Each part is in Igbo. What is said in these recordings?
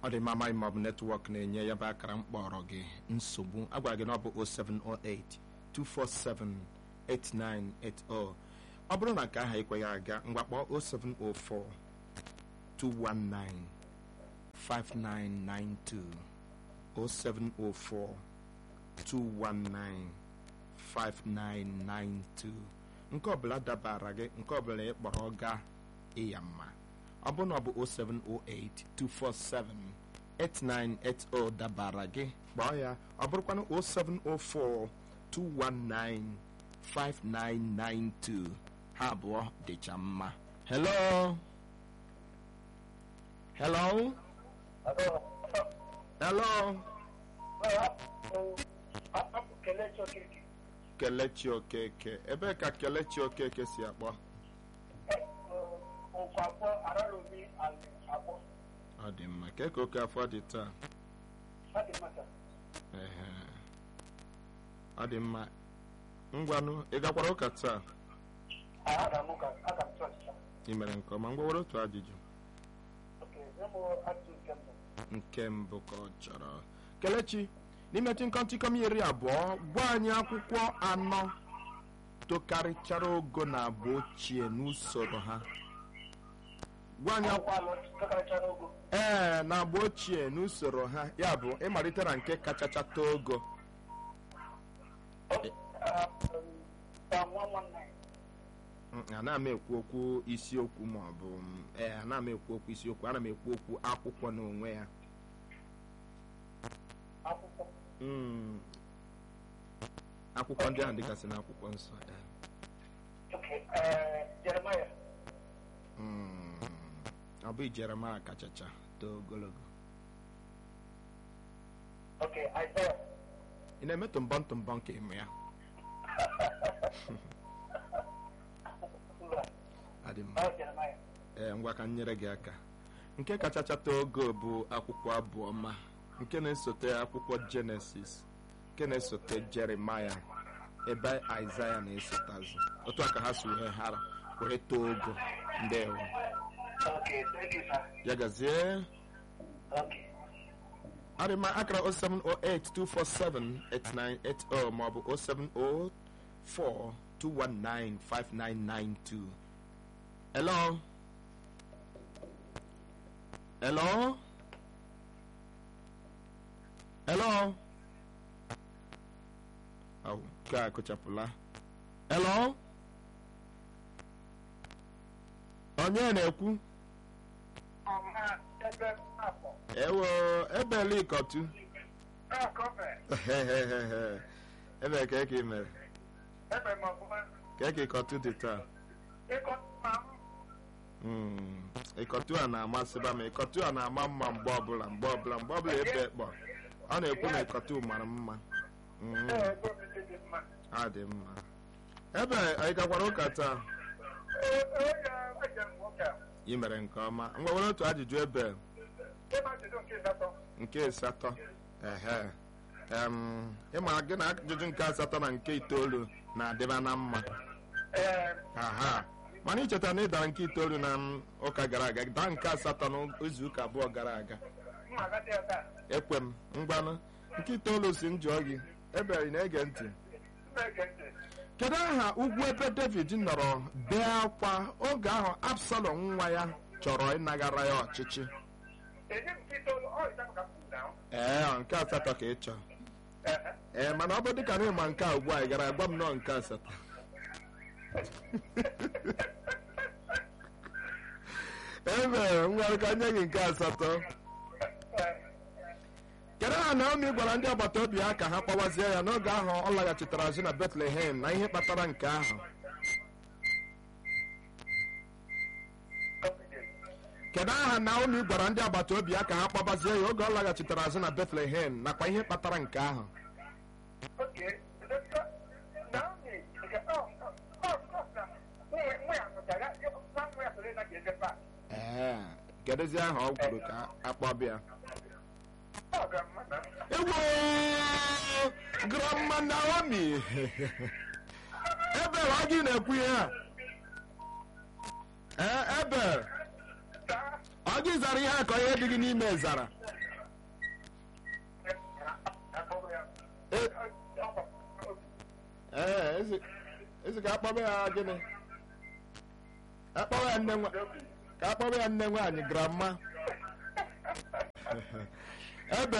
ọ dị mma amaghị ma ọ bụ netwọk na-enye ya bụ akara mkpọrọ gị nsogbu agwara gị na ọ bụ 0708 247 8980 ọ bụrụ na nke ahụ ekweghị aga mgbakpọ 0704 219 5992 0704 219 5992 nke ọbụla dabara gị nke ọbụla ị kpọrọ ga ịya mma ọ bụrụ na ọ bụ 0708 247 8980 dabara gị kpọọ ya ọ bụrụkwanụ 0704 219 5992 ha abụọ dịcha mma hello hello hello kelechi okeke ebee ka kelechi okeke si akpọ ọ dị mma ka ka oke afọ dị taa Ehe. ọ dị mma ngwanụ ị gakwara ụka taa ị mere nke ọma ngwa were otu ajụjụ nke mbụ ka ọ chọrọ kelechi n'ime tịnkọtịkọm iri abụọ gwa anyị akwụkwọ anọ tokarịchara ogo na agba ochie n'usoro ha gwa anyị akwụkwọ ee na agba ochie n'usoro ha ya bụ ịmalite na nke kachacha too ogo Mm, ana m ekwu okwu isiokwu ma ọ bụ mm, ee ana m ekwu okwu isiokwu ana m ekwu okwu akwụkwọ n'onwe ya Mm. akwụkwọ ndị ahụ dịgasị na akwụkwọ nsọ ya Mm. ọ bụ jeremaya kachacha too ogologo ị na-eme tụmbọ ntụmbọ nke ịmụ ya adị mma ee ngwa ka m nyere gị aka nke kachacha too ogo bụ akwụkwọ abụọma nke na-esote akwụkwọ jenesis nke na-esote jeremaya ebe aịzaya na-esotazụ otu a ka ha si wee hara wee too ogo ndewo ya gazie arịma akara 07082478980 maọbụ 07042195992 hello hello hello au nke a kụchapụla hello onye na-ekwu ewo ebele ịkọtu ebe ka eke mere ka eke ịkọtu dị taa Mm, ịkọtu a na-amasịba m ịkọtu a na-ama mma mgbe ọbụla mgbe ọbụla mgbe ọbụla ebe ekpọ ọ na-ekwu na ịkọtu mara mma Mm, ọ dị mma ebe anyị gakwara ụka taa ị mere nke ọma ngwa were otu ajụjụ ebe nke asatọ ehe em ịma gị na ajụjụ nke asatọ na nke itoolu na-adịba na mma aha mana icheta na ịdara nke itoolu na m ụka gara aga daa nke asatọ n'izu ụka abụọ gara aga ekwe m ngwanụ nke itoolu si m jụọ gị ebere na-ege ntị kedu aha ugwu ebe david nọrọ bee akwa oge ahụ absalom nwa ya chọrọ ịnagara ya ọchịchị ee nke asatọ ka ị chọrọ ee mana ọ bụ dịka na ịma nke a ugbu a ị gara agwa m nọọ nke asatọ emere ngwara ka nye gị nke asatọ kedu aha naomi gwara ndị agbata obi ya ka ha kpọwazie ya n'oge ahụ ọ laghachitara azụ na betlehem na ihe kpatara nke ahụ kedu aha naomi gwara ndị agbata obi ya ka ha kpọbazie ya oge ọ laghachitara azụ na betlehem nakwa ihe kpatara nke ahụ ee kedụzi aha ọ kwuru ka akpọbịa ewo grandma naomi ebel ọ gị na-ekwu ihe a ee ebel ọ gị zara ihe a ka ihe dị gị n'ime zara ee ezi ezi ka akpọba ya gịnị akpọba ya nne nwa ka akpọba ya nne nwaanyị grandma ebe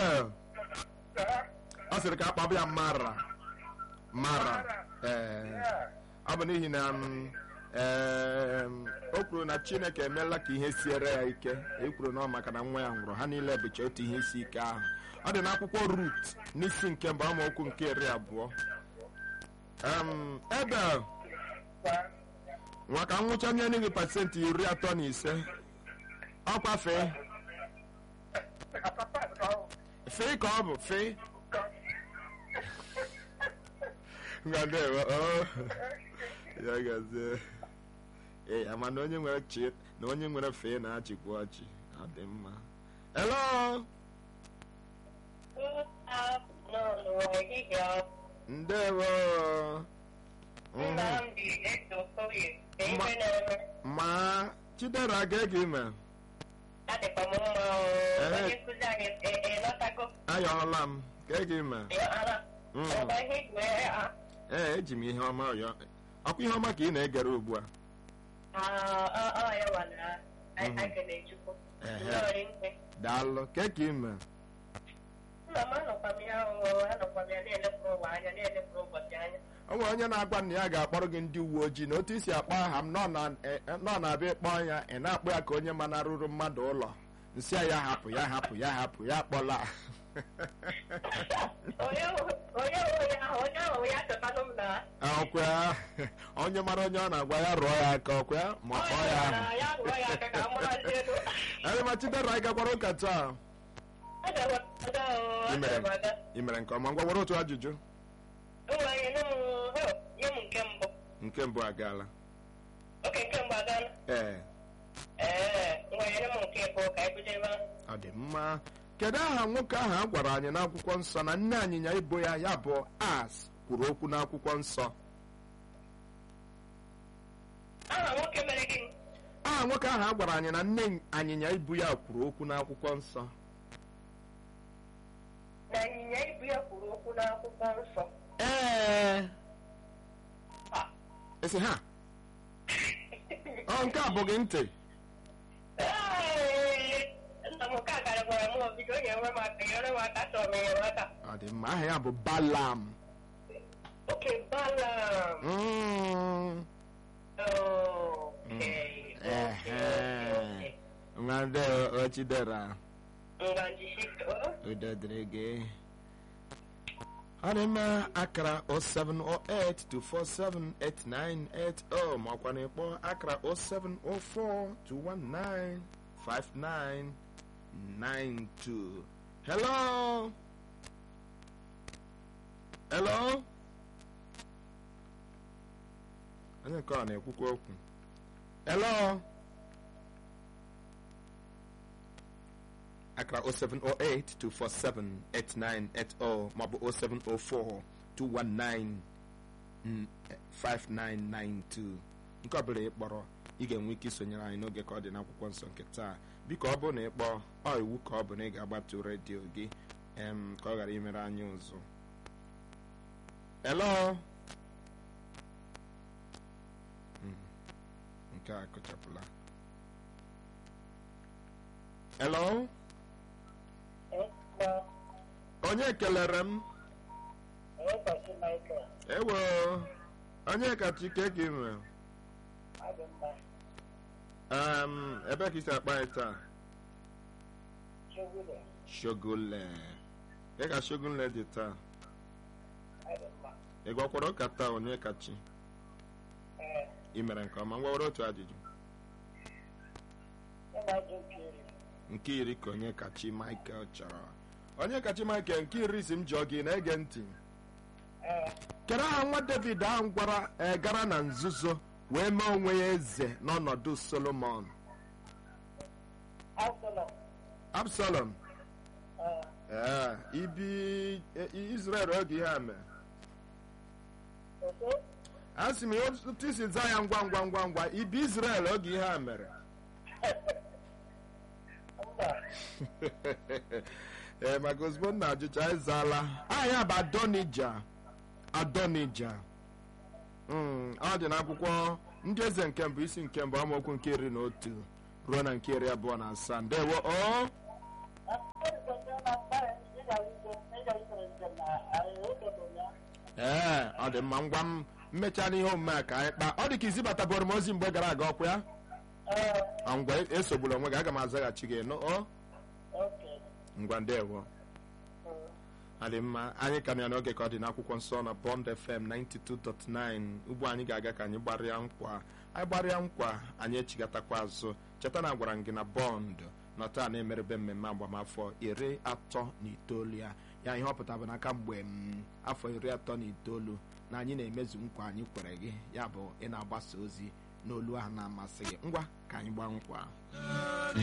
ọ sịrị ka akpọba ya mara mara ee ọ bụ n'ihi na m, ee, o kwuru na chineke emeela ka ihe siere ya ike e kwuru na ọ maka na nwa ya nwụrụ ha niile bụcha otu ihe isi ike ahụ ọ dị n'akwụkwọ rut n'isi nke mbụ amaokwu nke iri abụọ Em, ebe nwa ka nwụcha nye gị pasentị iri atọ na ise ọkwa fee fee ka ọ bụ fee ngadewe ya gazie ee ama na onye nwere chi na onye nwere fee na-achịkwa ọchị ọ dị mma hello ndewo Mhm. ma chidera ga-ege ime ayọọla m ga-ege ime Mm. ee eji m ihe ọma ọyọ ọkwa ihe ọma ka ị na-egere ugbu a daalụ ke ka ime o nwere onye na-agwa na ya ga-akpọrọ gị ndị uwe ojii na otu isi akpọ aha m nọ na- eh, eh, nọ na-abịa ịkpọ ya ị na-akpọ ya ka onye manarụrụ mmadụ ụlọ nsị a ya hapụ ya hapụ ya hapụ ya akpọla ọkwa ya onye mara onye ọ na-agwa ya rụọ ya aka ọkwa ya ma ọ kpọọ ya ahụ Adịma Chidera anyị gakwara ụka taa ị mere nke ọma ngwa were otu ajụjụ nke mbụ agaala Oke, nke mbụ agaala. ee Ee, nwere m nke bụ ka anyị bido ebe ahụ. ọ dị mma kedu aha nwoke ahụ a gwara anyị n'akwụkwọ nsọ na nne anyịnya ibo ya ya bụ as kwuru okwu n'akwụkwọ nsọ Aha nwoke mere gịnị? aha nwoke ahụ a gwara anyị na nne anyịnya ibu ya kwuru okwu n'akwụkwọ nsọ Na ịnyịnya ibu ya kwuru okwu n'akwụkwọ nsọ. ee Ah. esi ha ọ nke a bụ gị ntị Ee, nna m nke a gara gwara m obido onye nwe m aka nyere m aka chọrọ m enyemaka. ọ dị mma aha ya bụ balam Oke, Balaam. Mm. Oh, okay, okay, Ehe. okay. nwa ndị ochidera Ngwa njisike, oh. udo dịrị gị ọ dị mma akara 07082478980 ma ọkwa na ịkpọ akara 07421959992 hello hello onye nke ọ na-ekwukwa okwu hello akara 07082478980 maọbụ 07421959992 nke ọbụla ị kpọrọ ị ga-enwe ike isonyere anyị n'oge ka ọ dị n'akwụkwọ nsọ nke taa biko ọ bụrụ na ị kpọọ ọ iwu ka ọ bụ na ị ga-agbatu redio gị em, ka ọ ghara imere anyị ụzụ hello Mm, nke a akụchapụla hello onye kelere m ewo onye kachi ka ị nwere um, ebe ka isi akpa anyị taa shogole ị ka shogole dị taa ị gwakwara ụka taa onye kachi ị mere nke ọma ngwa were otu ajụjụ nke iri ka onye kachi michael chọrọ onye kachi michael nke iri si m jụọ gị na-ege ntị kedu aha nwa david ahụ gwara eh, gara na nzuzo wee mee onwe ya eze n'ọnọdụ solomon absalom ee ibi eh, israel oge ihe a mere a sị m ya otu isi zaa ya ngwa ngwa ngwa ngwa ibi israel oge ihe a mere ee maka ozugbo m na-ajụcha ịzaala aha ya bụ adonija adonija Mm, ọ dị n'akwụkwọ ndị eze nke mbụ isi nke mbụ amaokwu nke iri na otu ruo na nke iri abụọ na asaa ndewo o ee ọ dị mma ngwa m mmechaa n'ihe omume a ka anyị kpaa ọ dị ka izibatabụrụ m ozi mgbe gara aga ọkwa ya Ah, ngwa esogbula onwe gị aga m azaghachi gị nụ o ngwa ndewo ọ dị mma anyị ka na n'oge ka ọ dị n'akwụkwọ nsọ na Bond FM 92.9 ugbu anyị ga-aga ka anyị gbarịa nkwa anyị gbarịa nkwa anyị echigatakwa azụ cheta na agwara m gị na Bond nọ taa na-emerebe mmemme agbamafọ iri atọ na itoolu ya ya ihe ọ pụtara bụ n'aka mgbe m afọ iri atọ na itoolu na anyị na-emezu nkwa anyị kwere gị ya bụ ị na-agbasa ozi n'olu ahụ na-amasị gị ngwa ka anyị gbaa nkwa